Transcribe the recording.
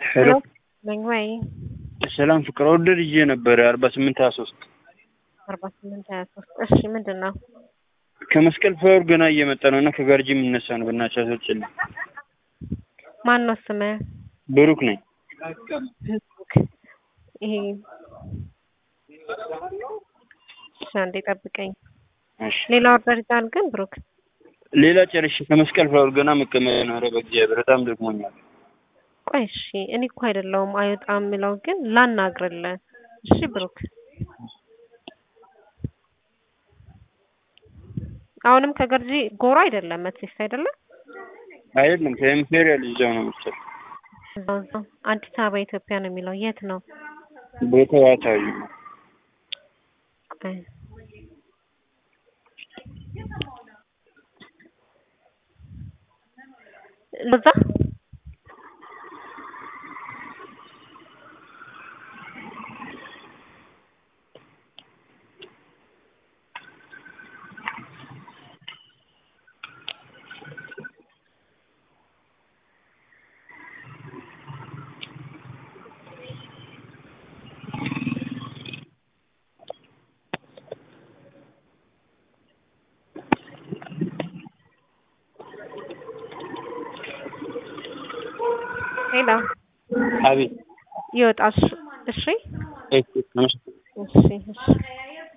ሄሎ ነኝ ወይ ሰላም ፍቅር ኦርደር ይዤ ነበረ አርባ ስምንት ሀያ ሶስት አርባ ስምንት ሀያ ሶስት እሺ ምንድን ነው ከመስቀል ፍላወር ገና እየመጣ ነው እና ከጋርጂ የሚነሳ ነው። በእናትሽ አስወጪልኝ። ማን ነው ስምህ ብሩክ ነኝ። ይሄ እሺ አንዴ ጠብቀኝ እሺ ሌላ ኦርደር ይዛል ግን ብሩክ ሌላ ጨርሼ ከመስቀል ፍላወር ገና መቀመጥ ነው። ኧረ በእግዚአብሔር በጣም ደክሞኛል። ቆይ እሺ እኔ እኮ አይደለሁም አይወጣም የምለው ግን ላናግርልህ እሺ ብሩክ አሁንም ከገርጂ ጎሮ አይደለም መትሴስ አይደለም አይደለም ከኢምፔሪያል ይዘው ነው መሰል እዛው እዛው አዲስ አበባ ኢትዮጵያ ነው የሚለው የት ነው ቦታው አታዩ ቆይ ለዛ ሄሎ አቤት ይወጣል እሺ እሺ እሺ እሺ